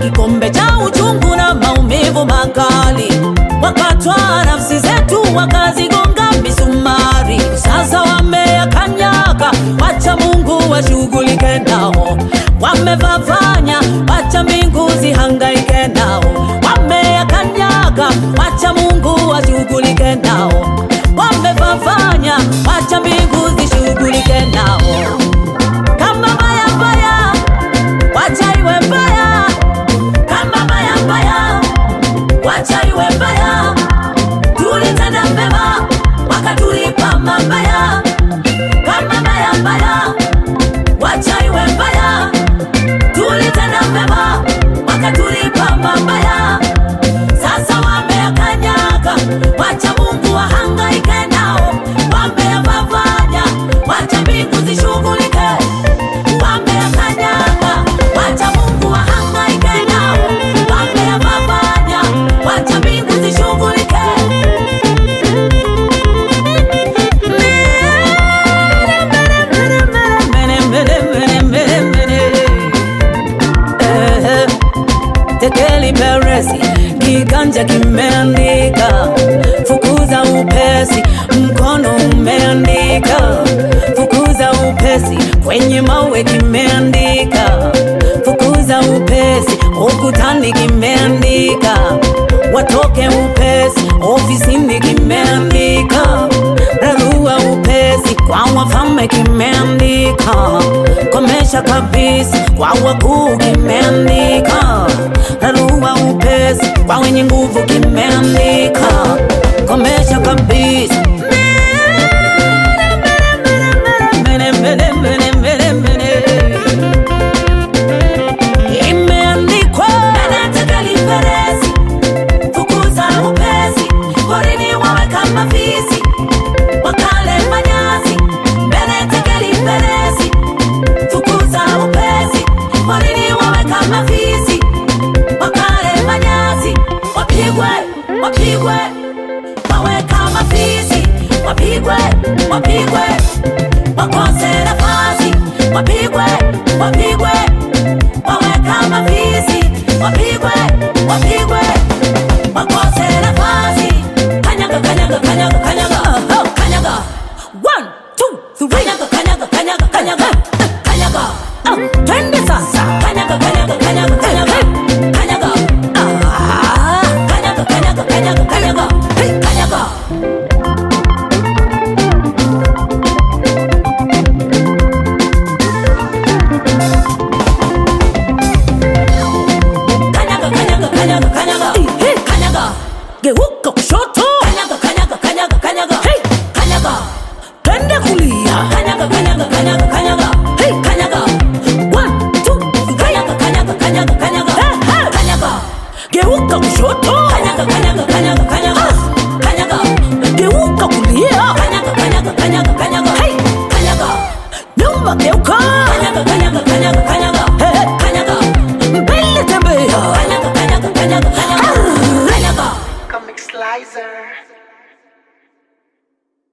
kikombe cha uchungu na maumivu makali, wakatwaa nafsi zetu wakazigonga misumari. Sasa wameyakanyaga, wacha Mungu washughulike nao. Wamevavanya, wacha mbingu zihangaike nao. Wameyakanyaga, wacha Mungu washughulike nao. Wamevavanya, wacha mbingu zishughulike nao. Kama mbaya mbaya, wacha iwe mbaya. Kama mbaya mbaya, wacha iwe mbaya. Tulitenda mema, wakatulipa mabaya. Kama mbaya mbaya, wacha iwe mbaya. Tulitenda mema, wakatulipa mabaya. Sasa wameyakanyaga, wacha Mungu wahangaike nao. Wameyavavanya, wacha mbingu zishughulike. Wameyakanyaga, wacha Mungu wahangaike nao. Wameyavavanya, wacha mbingu zishughulike. Mene, mene, mene, mene, mene. Eh, Tekeli Peresi, kiganja kimeandika, fukuza upesi, mkono umeandika, fukuza upesi, kwenye mawe kimeandika, fukuza upesi, ukutani kimeandika, watoke upesi, ofisini kimeandika, rarua upesi, kwa wafalme kimeandika, komesha kabisa, kwa wakuu kimeandika, rarua upesi, kwa wenye nguvu kimeandika, komesha kabisa. Mene, mene, mene, mene, mene. Imeandikwa Tekeli Peresi, fukuza upesi, porini wawe kama fisi, wakale manyasi. Mbele Tekeli Peresi, fukuza upesi, porini wawe kama fisi, wakale manyasi. Wapigwe, wapigwe, wawe kama fisi, wapigwe, wapigwe, wakose nafasi, wapigwe,